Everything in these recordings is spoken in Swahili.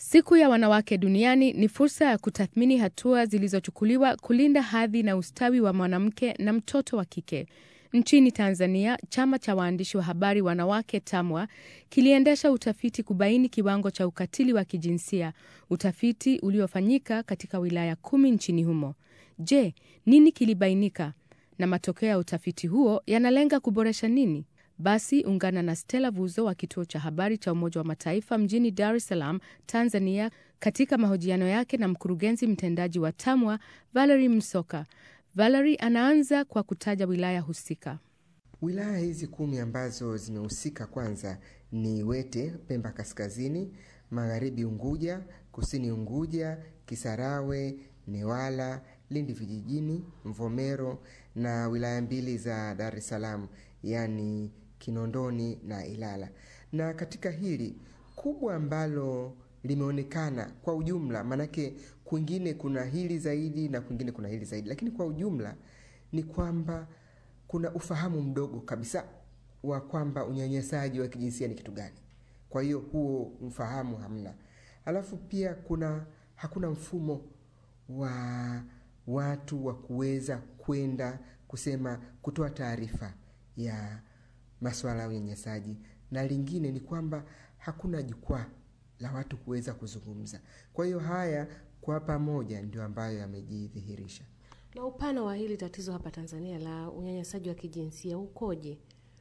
Siku ya Wanawake Duniani ni fursa ya kutathmini hatua zilizochukuliwa kulinda hadhi na ustawi wa mwanamke na mtoto wa kike. Nchini Tanzania, chama cha waandishi wa habari wanawake TAMWA kiliendesha utafiti kubaini kiwango cha ukatili wa kijinsia, utafiti uliofanyika katika wilaya kumi nchini humo. Je, nini kilibainika na matokeo ya utafiti huo yanalenga kuboresha nini? Basi ungana na Stella Vuzo wa kituo cha habari cha Umoja wa Mataifa mjini Dar es Salaam, Tanzania, katika mahojiano yake na mkurugenzi mtendaji wa TAMWA Valerie Msoka. Valerie anaanza kwa kutaja wilaya husika. Wilaya hizi kumi ambazo zimehusika kwanza ni Wete, Pemba Kaskazini, Magharibi Unguja, Kusini Unguja, Kisarawe, Newala, Lindi Vijijini, Mvomero na wilaya mbili za Dar es Salaam, yaani Kinondoni na Ilala. Na katika hili kubwa ambalo limeonekana kwa ujumla, maanake kwingine kuna hili zaidi na kwingine kuna hili zaidi, lakini kwa ujumla ni kwamba kuna ufahamu mdogo kabisa wa kwamba unyanyasaji wa kijinsia ni kitu gani. Kwa hiyo huo mfahamu hamna. Alafu pia kuna hakuna mfumo wa watu wa kuweza kwenda kusema kutoa taarifa ya masuala ya unyanyasaji, na lingine ni kwamba hakuna jukwaa la watu kuweza kuzungumza. Kwa hiyo haya kwa pamoja ndio ambayo yamejidhihirisha. Na upana wa hili tatizo hapa Tanzania la unyanyasaji wa kijinsia ukoje?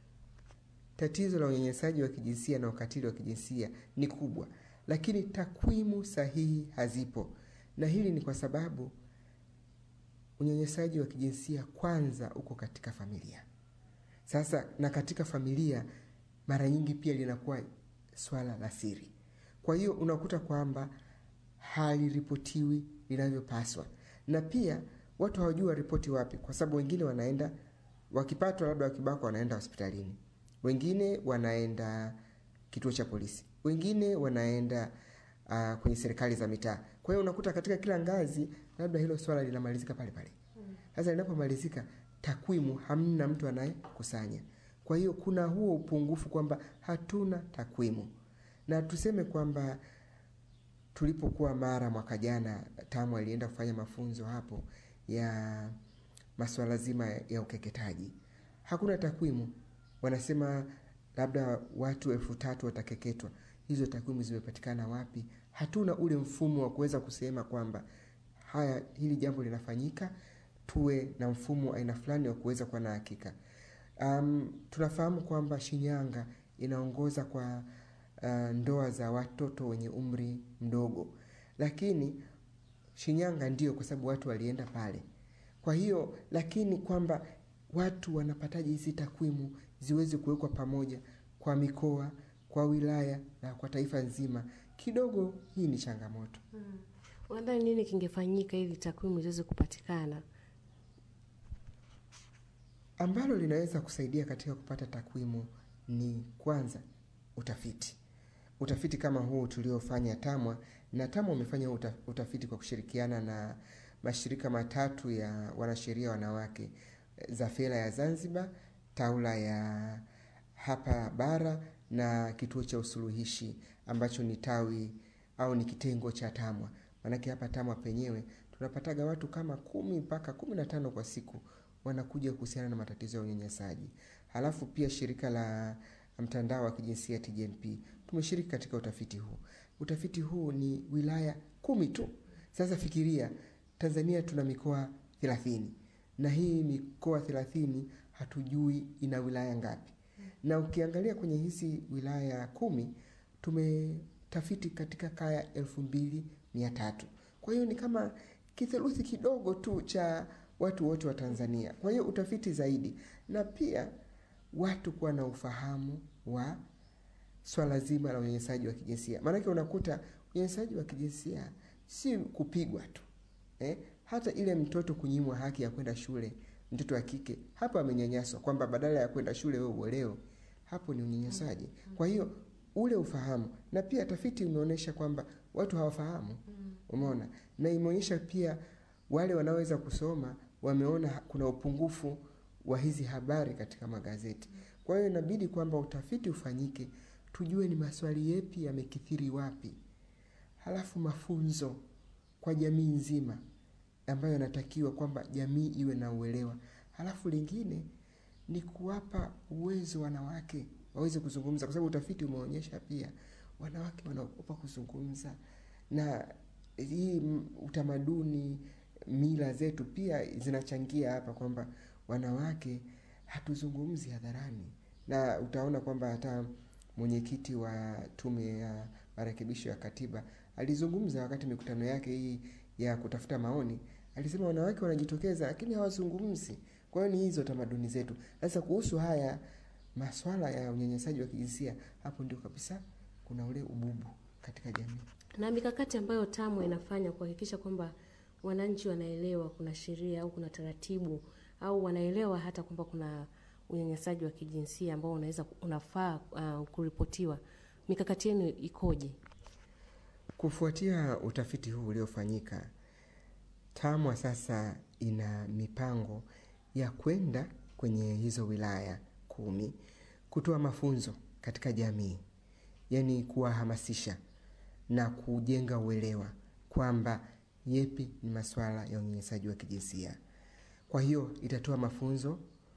Tatizo la unyanyasaji wa kijinsia na ukatili wa kijinsia ni kubwa, lakini takwimu sahihi hazipo, na hili ni kwa sababu unyanyasaji wa kijinsia kwanza uko katika familia. Sasa na katika familia mara nyingi pia linakuwa swala la siri, kwa hiyo unakuta kwamba haliripotiwi linavyopaswa, na pia watu hawajui waripoti wapi, kwa sababu wengine wanaenda wakipatwa, labda wakibakwa, wanaenda hospitalini, wengine wanaenda kituo cha polisi, wengine wanaenda uh, kwenye serikali za mitaa. Kwa hiyo unakuta katika kila ngazi labda hilo swala linamalizika pale pale. Sasa linapomalizika, takwimu hamna mtu anayekusanya. Kwa hiyo kuna huo upungufu kwamba hatuna takwimu, na tuseme kwamba tulipokuwa Mara mwaka jana, TAMWA alienda kufanya mafunzo hapo ya masuala zima ya ukeketaji. Hakuna takwimu, wanasema labda watu elfu tatu watakeketwa. Hizo takwimu zimepatikana wapi? Hatuna ule mfumo wa kuweza kusema kwamba haya, hili jambo linafanyika, tuwe na mfumo aina fulani wa kuweza kuwa na hakika. Um, tunafahamu kwamba Shinyanga inaongoza kwa uh, ndoa za watoto wenye umri mdogo, lakini Shinyanga ndio kwa sababu watu walienda pale. Kwa hiyo lakini kwamba watu wanapataje hizi takwimu ziweze kuwekwa pamoja kwa mikoa, kwa wilaya na kwa taifa nzima, kidogo hii ni changamoto. Hmm. Unadhani nini kingefanyika ili takwimu ziweze kupatikana? Ambalo linaweza kusaidia katika kupata takwimu ni kwanza utafiti. Utafiti kama huu tuliofanya TAMWA, na TAMWA umefanya utafiti kwa kushirikiana na mashirika matatu ya wanasheria wanawake, Zafela ya Zanzibar, Taula ya hapa bara na kituo cha usuluhishi ambacho ni tawi au ni kitengo cha TAMWA. Maanake hapa TAMWA penyewe tunapataga watu kama kumi mpaka kumi na tano kwa siku wanakuja kuhusiana na matatizo ya unyanyasaji. Halafu pia shirika la mtandao wa kijinsia TGNP tumeshiriki katika utafiti huu. Utafiti huu ni wilaya kumi tu. Sasa fikiria, Tanzania tuna mikoa thelathini na hii mikoa thelathini hatujui ina wilaya ngapi, na ukiangalia kwenye hizi wilaya kumi tumetafiti katika kaya elfu mbili mia tatu. Kwa hiyo ni kama kitheluthi kidogo tu cha watu wote wa Tanzania. Kwa hiyo utafiti zaidi, na pia watu kuwa na ufahamu wa swala zima la unyanyasaji wa kijinsia. Maanake unakuta unyanyasaji wa kijinsia si kupigwa tu eh? Hata ile mtoto kunyimwa haki ya kwenda shule, mtoto wa kike hapo amenyanyaswa, kwamba badala ya kwenda shule wewe uolewe, hapo ni unyanyasaji. Kwa hiyo ule ufahamu, na pia tafiti imeonyesha kwamba watu hawafahamu, umeona, na imeonyesha pia wale wanaoweza kusoma wameona kuna upungufu wa hizi habari katika magazeti. Kwa hiyo inabidi kwamba utafiti ufanyike, tujue ni maswali yepi yamekithiri wapi, halafu mafunzo kwa jamii nzima ambayo yanatakiwa kwamba jamii iwe na uelewa. Halafu lingine ni kuwapa uwezo wanawake waweze kuzungumza, kwa sababu utafiti umeonyesha pia wanawake wanaogopa kuzungumza, na hii m- utamaduni, mila zetu pia zinachangia hapa kwamba wanawake hatuzungumzi hadharani, na utaona kwamba hata mwenyekiti wa tume ya marekebisho ya katiba alizungumza wakati mikutano yake hii ya kutafuta maoni, alisema wanawake wanajitokeza lakini hawazungumzi. Kwa hiyo ni hizo tamaduni zetu. Sasa kuhusu haya maswala ya unyanyasaji wa kijinsia, hapo ndio kabisa kuna ule ububu katika jamii. Na mikakati ambayo TAMWA inafanya kuhakikisha kwamba wananchi wanaelewa kuna sheria au kuna taratibu au wanaelewa hata kwamba kuna unyanyasaji wa kijinsia ambao unaweza unafaa uh, kuripotiwa. Mikakati yenu ikoje? Kufuatia utafiti huu uliofanyika, TAMWA sasa ina mipango ya kwenda kwenye hizo wilaya kumi kutoa mafunzo katika jamii, yaani kuwahamasisha na kujenga uelewa kwamba yepi ni masuala ya unyanyasaji wa kijinsia. Kwa hiyo itatoa mafunzo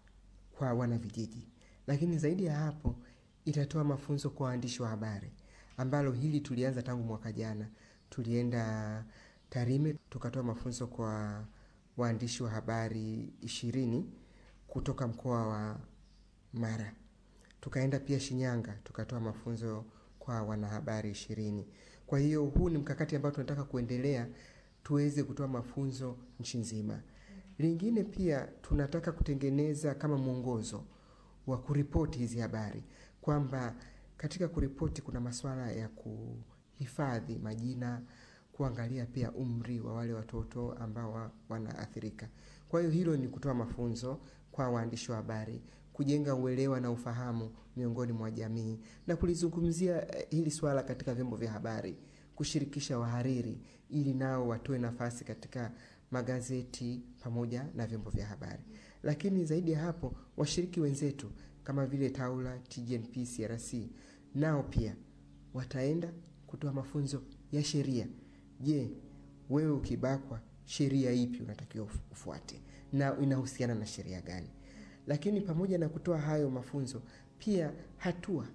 kwa wanavijiji, lakini zaidi ya hapo itatoa mafunzo kwa waandishi wa habari, ambalo hili tulianza tangu mwaka jana. Tulienda Tarime tukatoa mafunzo kwa waandishi wa habari ishirini kutoka mkoa wa Mara. Tukaenda pia Shinyanga tukatoa mafunzo kwa wanahabari ishirini. Kwa hiyo huu ni mkakati ambao tunataka kuendelea tuweze kutoa mafunzo nchi nzima. Lingine pia tunataka kutengeneza kama mwongozo wa kuripoti hizi habari, kwamba katika kuripoti kuna masuala ya kuhifadhi majina, kuangalia pia umri wa wale watoto ambao wa- wanaathirika. Kwa hiyo hilo ni kutoa mafunzo kwa waandishi wa habari, kujenga uelewa na ufahamu miongoni mwa jamii na kulizungumzia eh, hili swala katika vyombo vya habari, kushirikisha wahariri ili nao watoe nafasi katika magazeti pamoja na vyombo vya habari. Lakini zaidi ya hapo, washiriki wenzetu kama vile Taula, TGNP, CRC nao pia wataenda kutoa mafunzo ya sheria. Je, wewe ukibakwa, sheria ipi unatakiwa uf- ufuate na inahusiana na sheria gani? Lakini pamoja na kutoa hayo mafunzo, pia hatua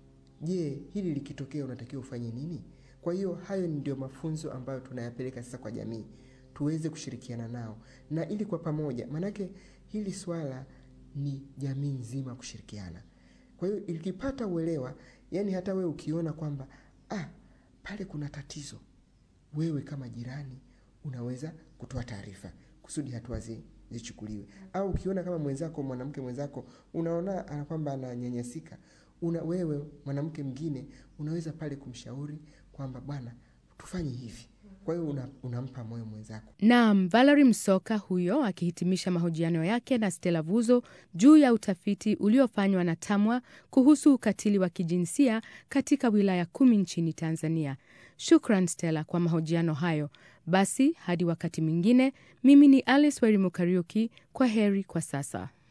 Je, hili likitokea unatakiwa ufanye nini? Kwa hiyo hayo ndio mafunzo ambayo tunayapeleka sasa kwa jamii, tuweze kushirikiana nao na ili kwa pamoja, maanake hili swala ni jamii nzima kushirikiana. Kwa hiyo ikipata uelewa, yani hata wewe ukiona kwamba ah, pale kuna tatizo, wewe kama jirani unaweza kutoa taarifa kusudi hatua zi, zichukuliwe. Au ukiona kama mwenzako mwanamke mwenzako unaona ana kwamba ananyanyasika, una wewe mwanamke mwingine unaweza pale kumshauri kwamba bwana, tufanye hivi. Kwa hiyo una, unampa moyo mwenzako. Naam, Valerie Msoka huyo akihitimisha mahojiano yake na Stella Vuzo juu ya utafiti uliofanywa na TAMWA kuhusu ukatili wa kijinsia katika wilaya kumi nchini Tanzania. Shukran Stella kwa mahojiano hayo. Basi hadi wakati mwingine, mimi ni Alice Werimo Kariuki. Kwa heri kwa sasa.